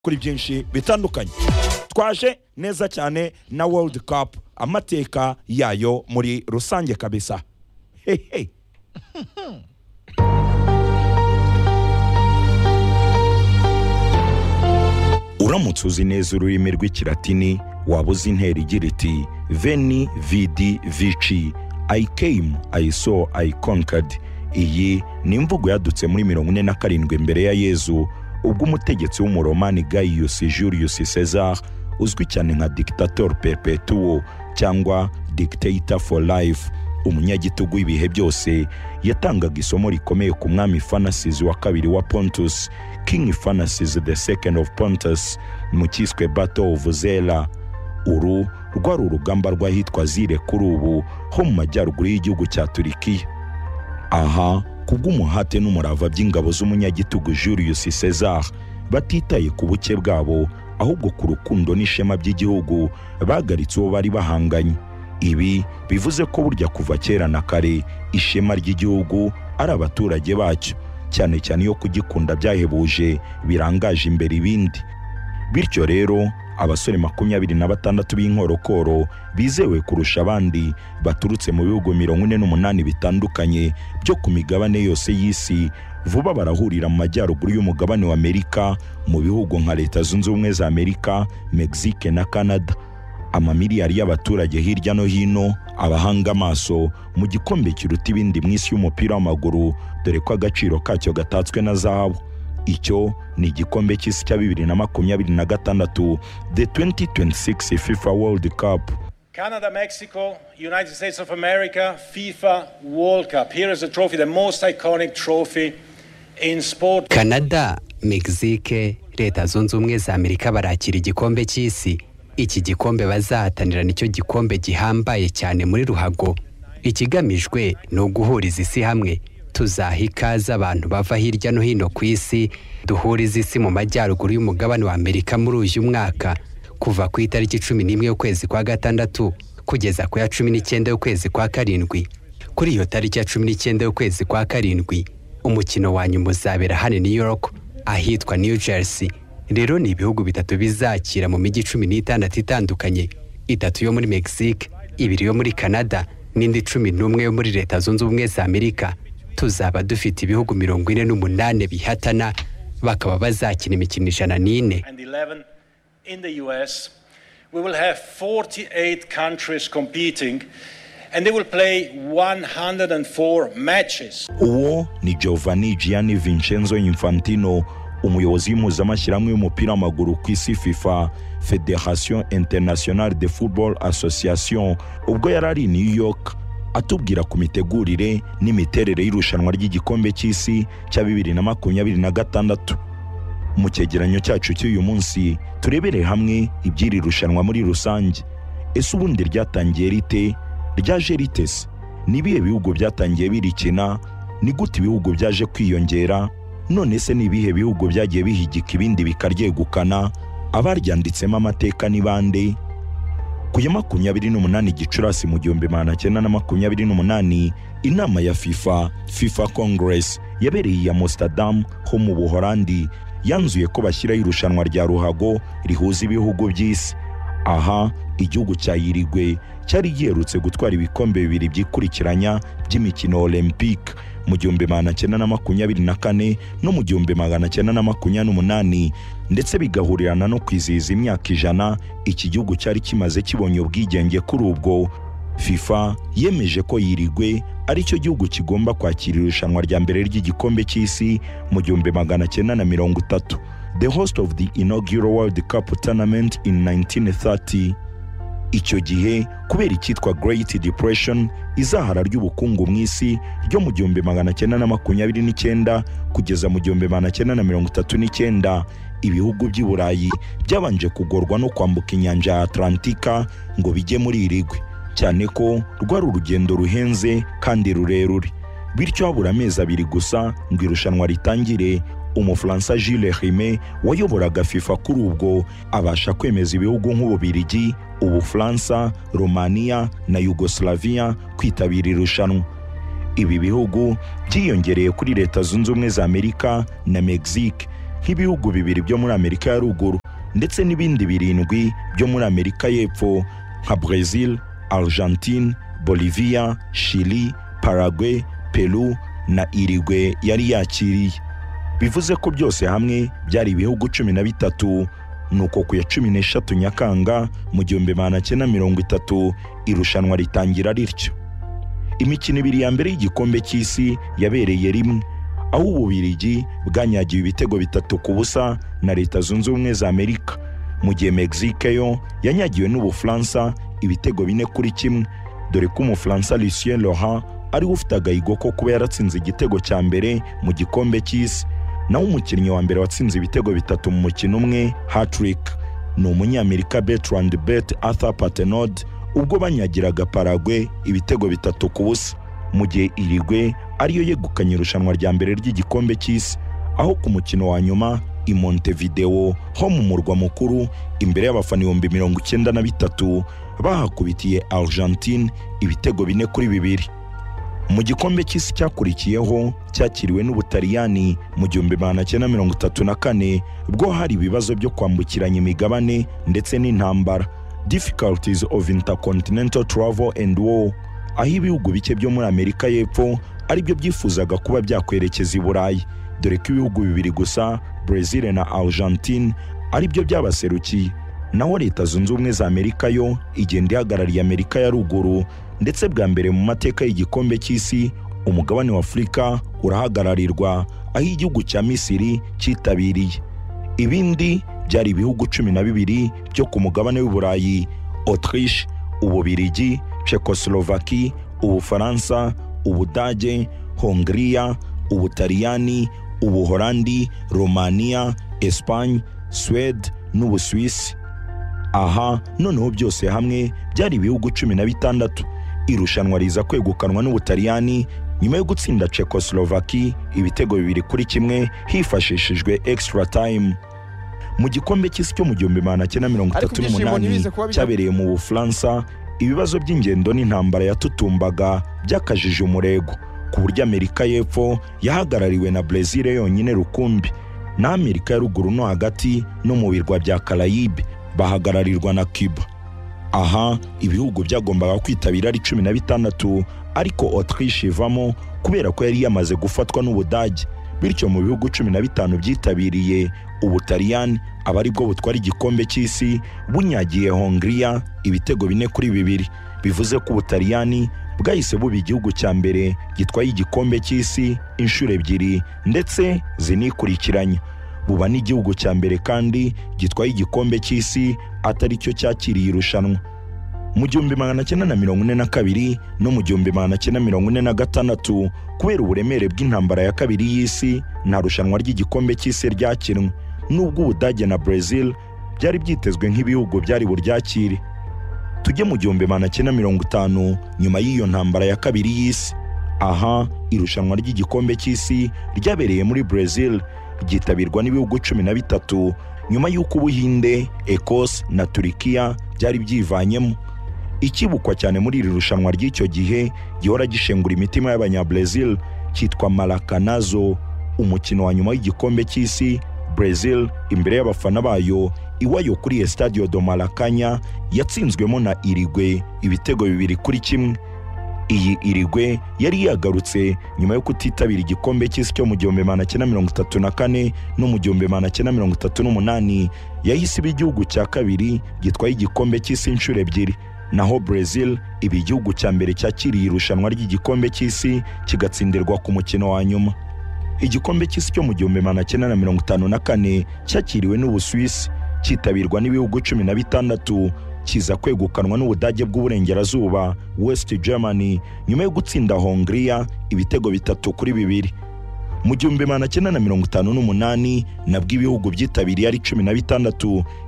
kuri byinshi bitandukanye twaje neza cyane na world cup amateka yayo muri rusange kabisa hehe uramutse uzi neza ururimi rw'ikilatini waba uzi intera igira iti veni vidi vici i came i saw i conquered iyi ni imvugo yadutse muri mirongo ine na karindwi mbere ya yezu ubwo umutegetsi w'umuromani gaius julius cesar uzwi cyane nka dictator perpetuo cyangwa dictator for life umunyagitugu ibihe byose yatangaga isomo rikomeye ku mwami fanasizi wa kabiri wa pontus king fanasizi the second of pontus mu cyiswe battle of zera uru rwari urugamba rw'ahitwa zire kuri ubu ho mu majyaruguru y'igihugu cya turikiya aha kubw'umuhate n'umurava by'ingabo z'umunyagitugu julius cesar batitaye ku buke bwabo ahubwo ku rukundo n'ishema by'igihugu bagaritse uwo bari bahanganye ibi bivuze ko burya kuva kera na kare ishema ry'igihugu ari abaturage bacyo cyane cyane iyo kugikunda byahebuje birangaje imbere ibindi bityo rero abasore makumyabiri na batandatu b'inkorokoro bizewe kurusha abandi baturutse mu bihugu mirongo ine n'umunani bitandukanye byo ku migabane yose y'isi vuba barahurira mu majyaruguru y'umugabane wa amerika mu bihugu nka leta zunze ubumwe za amerika mexique na canada amamiliyari y'abaturage hirya no hino abahanga amaso mu gikombe kiruta ibindi mu isi y'umupira w'amaguru dore ko agaciro kacyo gatatswe na zahabu icyo ni igikombe cy'isi cya bibiri na makumyabiri na gatandatu the 2026 fifa world cup Canada, Mexico, United States of America, FIFA World Cup. Here is the trophy, the most iconic trophy in sport. kanada mexique leta zunze ubumwe za amerika barakira igikombe cy'isi iki gikombe bazahatanira nicyo gikombe gihambaye cyane muri ruhago ikigamijwe ni uguhuriza isi hamwe tuzaha ikaze abantu bava hirya no hino ku isi duhuriza isi mu majyaruguru y'umugabane wa amerika muri uyu mwaka kuva ku itariki cumi n'imwe y'ukwezi kwa gatandatu kugeza ku ya cumi n'icyenda y'ukwezi kwa karindwi kuri iyo tariki ya cumi n'icyenda y'ukwezi kwa karindwi umukino wa nyuma uzabera hano new york ahitwa new jersey rero ni ibihugu bitatu bizakira mu mijyi cumi n'itandatu itandukanye itatu yo muri mexique ibiri yo muri canada n'indi cumi n'umwe yo muri leta zunze ubumwe za amerika tuzaba dufite ibihugu mirongo ine n'umunani bihatana bakaba bazakina imikino ijana n'ine and 11 in the US. We will have 48 countries competing and they will play 104 matches. uwo ni giovanni gianni vincenzo infantino umuyobozi w'impuzamashyirahamwe w'umupira w'amaguru ku isi fifa federation internationale de football association ubwo yari ari i new york atubwira ku mitegurire n'imiterere y'irushanwa ry'igikombe cy'isi cya bibiri na makumyabiri na gatandatu mu cyegeranyo cyacu cy'uyu munsi turebere hamwe iby'iri rushanwa muri rusange ese ubundi ryatangiye rite ryaje rite se ni ibihe bihugu byatangiye birikina ni gute ibihugu byaje kwiyongera none se ni ibihe bihugu byagiye bihigika ibindi bikaryegukana abaryanditsemo amateka ni bande ku ya makumyabiri n'umunani gicurasi mu gihumbi magana cyenda na makumyabiri n'umunani inama ya fifa fifa congress yabereye iya amsterdam ho mu buhorandi yanzuye ko bashyiraho irushanwa rya ruhago rihuza ibihugu by'isi aha igihugu cya yirigwe cyari giherutse gutwara ibikombe bibiri byikurikiranya by'imikino olympique mu gihumbi magana cyenda na makumyabiri na kane no mu gihumbi magana cyenda na makumyabiri n'umunani ndetse bigahurirana no kwizihiza imyaka ijana iki gihugu cyari kimaze kibonye ubwigenge kuri ubwo fifa yemeje ko yirigwe ari cyo gihugu kigomba kwakira irushanwa rya mbere ry'igikombe cy'isi mu gihumbi magana cyenda na mirongo itatu the host of the inaugural world cup tournament in 1930 icyo gihe kubera icyitwa great depression izahara ry'ubukungu mu isi ryo mu gihumbi magana cyenda na makumyabiri n'icyenda kugeza mu gihumbi magana cyenda na mirongo itatu n'icyenda ibihugu by'i burayi byabanje kugorwa no kwambuka inyanja ya atlantika ngo bijye muri irigwe cyane ko rwari urugendo ruhenze kandi rurerure bityo habura amezi abiri gusa ngo irushanwa ritangire umufaransa Jules Rimet wayoboraga FIFA kuri ubwo abasha kwemeza ibihugu nk'Ububirigi, Ubufaransa, Romania na Yugoslavia kwitabira irushanwa. Ibi bihugu byiyongereye kuri Leta Zunze Ubumwe za Amerika na Mexique nk'ibihugu bibiri byo muri amerika ya ruguru ndetse n'ibindi birindwi byo muri amerika y'epfo nka brezil argentine bolivia chili parague peru na irigwe yari yakiriye bivuze ko byose hamwe byari ibihugu cumi na bitatu nuko ku ya cumi n'eshatu nyakanga mu gihumbi magana cyenda mirongo itatu irushanwa ritangira rityo imikino ibiri ya mbere y'igikombe cy'isi yabereye rimwe aho ububirigi bwanyagiwe ibitego bitatu ku busa na leta zunze ubumwe za amerika mu gihe mexique yo yanyagiwe n'ubufaransa ibitego bine kuri kimwe dore ko umufaransa lucien laurent ariwe ufite agahigo ko kuba yaratsinze igitego cya mbere mu gikombe cy'isi naho umukinnyi wa mbere watsinze ibitego bitatu mu mukino umwe hatrick ni umunyamerika bertrand bet arthur patenod ubwo banyagiraga paragwe ibitego bitatu ku busa mu gihe irigwe ariyo yegukanye irushanwa rya mbere ry'igikombe cy'isi aho ku mukino wa nyuma i montevideo ho mu murwa mukuru imbere y'abafana ibihumbi mirongo icyenda na bitatu bahakubitiye argentine ibitego bine kuri bibiri mu gikombe cy'isi cyakurikiyeho cyakiriwe n'ubutaliyani mu gihumbi magana cyenda mirongo itatu na kane bwo hari ibibazo byo kwambukiranya imigabane ndetse n'intambara difficulties of intercontinental travel and war aho ibihugu bike byo muri amerika y'epfo aribyo byifuzaga kuba byakwerekeza i burayi dore ko ibihugu bibiri gusa brezil na argentine aribyo byabaserukiye naho leta zunze ubumwe za amerika yo igenda ihagarariye amerika ya ruguru ndetse bwa mbere mu mateka y'igikombe cy'isi umugabane w'afurika urahagararirwa aho igihugu cya misiri cyitabiriye ibindi byari ibihugu cumi na bibiri byo ku mugabane w'i burayi autriche ububirigi Czechoslovaquie, ubufaransa ubudage hongiriya ubutaliyani ubuholandi romaniya espagne suwede n'ubusuwisi aha noneho byose hamwe byari ibihugu cumi na bitandatu irushanwa riza kwegukanwa n'ubutaliyani nyuma yo gutsinda Czechoslovaquie ibitego bibiri kuri kimwe hifashishijwe extra time mu gikombe cy'isi cyo mu gihumbi magana cyenda mirongo Ariko itatu ibyishimo n'umunani ntibize kuba bijya- cyabereye mu bufaransa ibibazo by'ingendo n'intambara yatutumbaga byakajije umurego ku buryo amerika y'epfo yahagarariwe na brezil yonyine rukumbi na amerika ya ruguru no hagati no mu birwa bya karayibe bahagararirwa na cuba aha ibihugu byagombaga kwitabira ari cumi na bitandatu ariko autriche ivamo kubera ko yari yamaze gufatwa n'ubudage bityo mu bihugu cumi na bitanu byitabiriye ubutaliyani aba ari bwo butwara igikombe cy'isi bunyagiye hongiriya ibitego bine kuri bibiri bivuze ko ubutaliyani bwahise buba igihugu cya mbere gitwaye igikombe cy'isi inshuro ebyiri ndetse zinikurikiranya buba n'igihugu cya mbere kandi gitwaye igikombe cy'isi atari cyo cyakiriye irushanwa mu gihumbi magana cyenda na mirongo ine na kabiri no mu gihumbi magana cyenda mirongo ine na gatandatu kubera uburemere bw'intambara ya kabiri y'isi nta rushanwa ry'igikombe cy'isi ryakinwe nubwo ubudage na brezil byari byitezwe nk'ibihugu byari buryakire tujye mu gihumbi magana cyenda mirongo itanu nyuma y'iyo ntambara ya kabiri y'isi aha irushanwa ry'igikombe cy'isi ryabereye muri brezil ryitabirwa n'ibihugu cumi na bitatu nyuma y'uko ubuhinde ekose na turikiya byari byivanyemo ikibukwa cyane muri iri rushanwa ry'icyo gihe gihora gishengura imitima y'abanyabrezil cyitwa marakanazo umukino wa nyuma w'igikombe cy'isi brezil imbere y'abafana bayo iwayo kuri estadio do marakanya yatsinzwemo na irigwe ibitego bibiri kuri kimwe iyi irigwe yari yagarutse nyuma yo kutitabira igikombe cy'isi cyo mu gihumbi magana cyenda mirongo itatu na kane no mu gihumbi magana cyenda mirongo itatu n'umunani yahise iba igihugu cya kabiri gitwaye igikombe cy'isi inshuro ebyiri naho brezil iba igihugu cya mbere cyakiriye irushanwa ry'igikombe cy'isi kigatsindirwa ku mukino wa nyuma igikombe cy'isi cyo mu gihumbi magana cyenda na mirongo itanu na kane cyakiriwe n'ubusuwisi cyitabirwa n'ibihugu cumi na bitandatu kiza kwegukanwa n'ubudage bw'uburengerazuba west germany nyuma yo gutsinda hongiriya ibitego bitatu kuri bibiri mu gihumbi magana cyenda na mirongo itanu n'umunani nabwo ibihugu byitabiriye ari cumi na bitandatu